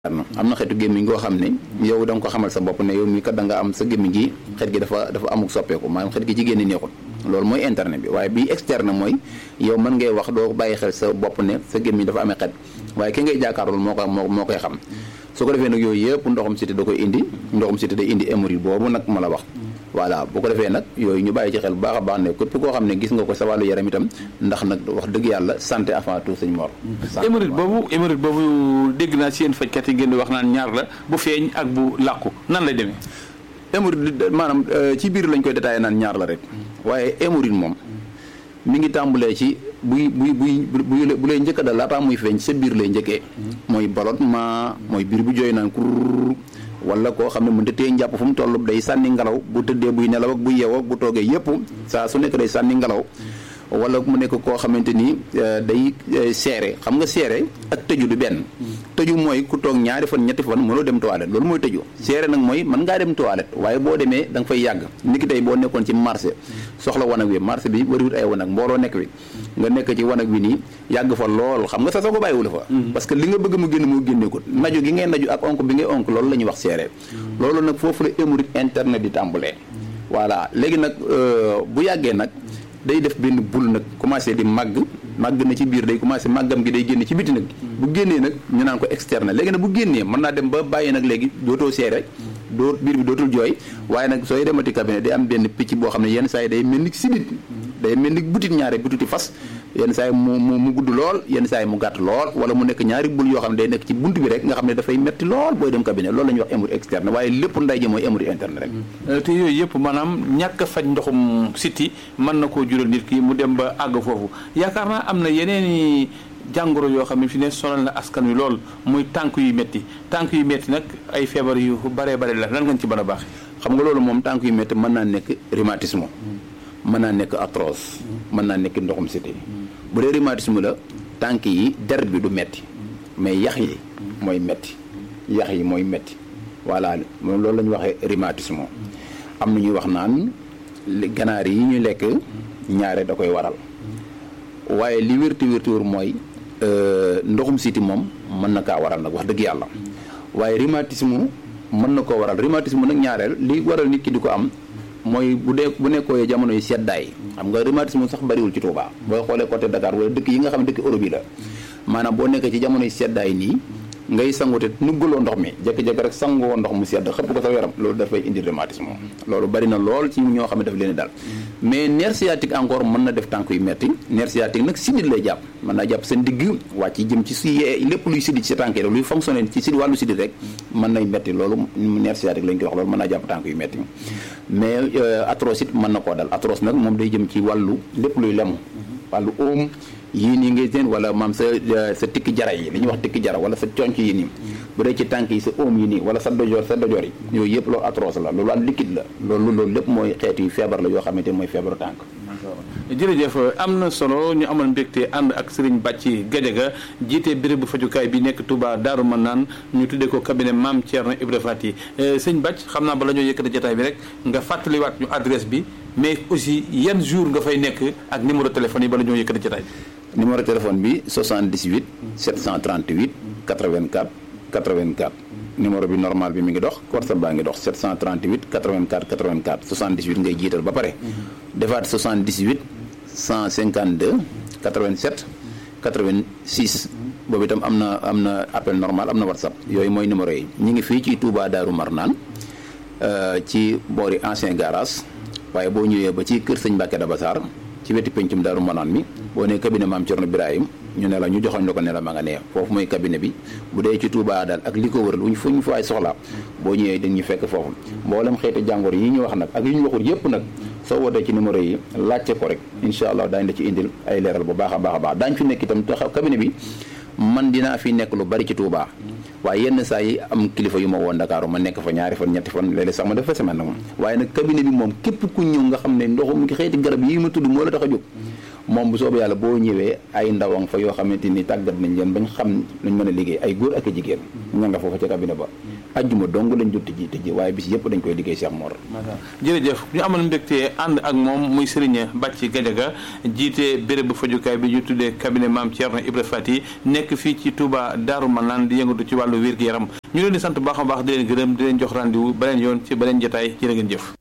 am na xeetu gémmiñ goo xam ne yow da nga ko xamal sa bopp ne yow mii kat da nga am sa gémmiñ gi xet gi dafa dafa amuk soppeeku maanaam xet gi ci génn neexul loolu mooy interne bi waaye bii externe mooy yow mën ngay wax doo bàyyi xel sa bopp ne sa gémmiñ dafa amee xet waaye ki ngay jàkkaarlool moo ko moo moo koy xam su ko defee nag yooyu yëpp ndoxum siti da koy indi ndoxum siti day indi hémorroïde boobu nag ma la wax voilà bu ko defee nag yooyu ñu bàyyi ci xel bu baax a baax ne képp koo xam ne gis nga ko sa wàllu yaram itam ndax nag wax dëgg yàlla santé avant tout sëñ Mor hémorroïde boobu hémorroïde boobu dégg naa si yéen fajkat yi ngeen di wax naan ñaar la bu feeñ ak bu làqu nan lay demee hémorroïde maanaam ci biir lañ koy détaillé naan ñaar la rek waaye hémorroïde moom mi ngi tàmbalee ci buy buy buy bu lay njëkk a dal laataa muy feeñ sa biir lay njëkkee mooy ballonnement mooy biir bu jooy naan kur wala koo xam ne mënta tee njàpp fu mu toll day sànni ngelaw bu tëddee buy nelaw ak bu yeewoo ak bu toogee yëpp saa su nekk day sànni ngelaw wala mu nekk koo xamante ni day seere xam nga seere ak tëju du benn tëju mooy ku toog ñaari fan ñetti fan mënoo dem toilette loolu mooy tëju seere nag mooy mën ngaa dem toilette waaye boo demee da nga fay yàgg niki tey boo nekkoon ci marché soxla wanag wi marché bi wariwut ay wanag mbooloo nekk wi nga nekk ci wanag wi nii yàgg fa lool xam nga sa soo ko bàyyiwula fa parce que li nga bëgg mu génn moo génneekut naju gi ngay naju ak onk bi ngay onk loolu la ñuy wax seere loolu nag foofu la hémorroïde interne di tàmbalee voilà léegi nag bu yàggee nag day def benn bul nag commencé di màgg màgg na ci biir day commencé màggam gi day génn ci biti nag bu génnee nag ñu naan ko externe léegi nag bu génnee mën naa dem ba bàyyi nag léegi dootoo seere doo biir bi dootul jooy waaye nag sooy demati cabinet day am benn picc boo xam ne yenn saa yi day mel ni sidit day mel ni butit ñaare bututi fas yenn saa yi mu mu mu gudd lool yenn saa yi mu gàtt lool wala mu nekk ñaari bul yoo xam ne day nekk ci bunt bi rek nga xam ne dafay metti lool booy dem cabinet loolu la ñuy wax hémorroïde externe waaye lépp nday ji mooy hémorroïde interne rek te yooyu yëpp maanaam ñàkk a faj ndoxum siti mën na koo jural nit ki mu dem ba àgg foofu yaakaar naa am na yeneen jàngoro yoo xam ne fi ne sonal na askan wi lool muy tànk yu métti tànk yu métti nag ay feebar yu baree bare la lan nga ci mën a baax xam nga loolu moom tànk yu métti mën naa nekk rhumatisme mën naa nekk arthrose mën naa nekk ndoxum siti bu dee rhumatisme la tànk yi der bi du metti mais yax yi mooy metti yax yi mooy metti voilà moom loolu la ñuy waxee rhumatisme am na ñuy wax naan ganaar yi ñu lekk ñaare da koy waral waaye li wérti wérti wér mooy ndoxum siti moom mën na kaa waral nag wax dëgg yàlla waaye rhumatisme mën na koo waral rhumatisme nag ñaareel li waral nit ki di ko am mooy bu dee bu nekkoo jamono yu seddaay xam nga rhumatisme sax bariwul ci Touba booy xoolee côté Dakar wala dëkk yi nga xam ne dëkk Europe yi la maanaam boo nekkee ci jamono yu seddaay nii ngay sangute nuggaloo ndox mi jékki-jékki rek sangoo ndox mu sedd xëpp ko sa yaram loolu dafay indi rhumatisme loolu bari na lool ci ñoo xam ne daf leen dal mais nerf sciatique encore mën na def tànk yu metti nerf sciatique nag sidit lay jàpp mën naa jàpp sa ndigg wàcc jëm ci si lépp luy sidit ci sa tànk yi rek luy fonctionner ci si wàllu sidit rek mën nay metti loolu nerf sciatique lañ koy wax loolu mën naa jàpp tànk yu metti mais arthrose it mën na koo dal arthrose nag moom day jëm ci wàllu lépp luy lemu wàllu óom yii nii ngay seen wala maam sa sa tikki jara yi li ñuy wax tikki jara wala sa conc yi nii bu dee ci tànk yi sa óom yi nii wala sa dojoor sa dojoor yi yooyu yëpp loolu arthrose la loolu wàllu liquide la loolu loolu lépp mooy xeetu feebar la yoo xamante mooy feebaru tànk jërëjëf am na solo ñu amal mbégte ànd ak Serigne Bàcci Gadiaga jiite bérébu fajukaay bi nekk Touba Daaru Manaan ñu tuddee ko cabinet Maam Thierno Ibra Fati sëñ Bàcc xam naa bala ñoo yëkkati jotaay bi rek nga fàttaliwaat ñu adresse bi mais aussi yan jour nga fay nekk ak numéro téléphone yi bala ñoo yëkkati jotaay bi numéro téléphone bi 78 738 84 84 numéro bi normal bi mi ngi dox WhatsApp baa ngi dox 738 84 84 78 ngay jiital ba pare defaat 78 152 87 86 boobu itam am na am na appel normal am na WhatsApp yooyu mooy numéro yi ñu ngi fii ci Touba Daaru Marnaan ci boori ancien garage waaye boo ñëwee ba ci kër sëñ Mbàkke Dabassar ci wetu pencum Daaru Marnaan mi boo nee cabinet maam Thierno Birahim ñu ne la ñu joxoñ la ko ne la ma nga nee foofu mooy cabinet bi bu dee ci Touba daal ak li ko wëral wuñ fu ñu fa ay soxla boo ñëwee dañ ñu fekk foofu mboolem xeeti jàngoro yi ñu wax nag ak yi ñu waxul yëpp nag soo wootee ci numéro yi laajte ko rek incha allah daañu la ci indil ay leeral bu baax a baax a baax daañu fi nekk itam taxaw cabinet bi man dinaa fi nekk lu bari ci Touba waaye yenn saa yi am kilifa yu ma woon Dakar ma nekk fa ñaari fan ñetti fan léeg-léeg sax ma def fa semaine nag moom waaye nag cabinet bi moom képp ku ñëw nga xam ne ndoxum xeeti garab yi ma tudd moo la tax a jóg moom bu soobee yàlla boo ñëwee ay ndawang fa yoo xamante ni tàggat nañ leen bañ xam nañ mën a liggéey ay góor ak i jigéen ña nga foofa ca cabinet ba ajjuma dong lañ jot tëji tëji waaye bis yëpp dañ koy liggéey Cheikh Mor jërëjëf ñu amal mbégte ànd ak moom muy Serigne Bàcci Gajaga jiite béréb bu fajukaay bi ñu tuddee cabinet Maam Thierno Ibra Fati nekk fii ci Touba Daaru Manaan di yëngatu ci wàllu wér-gu-yaram ñu leen di sant baax a baax di leen gërëm di leen jox rendez-vous beneen yoon ci beneen jotaay jërë ngeen jëf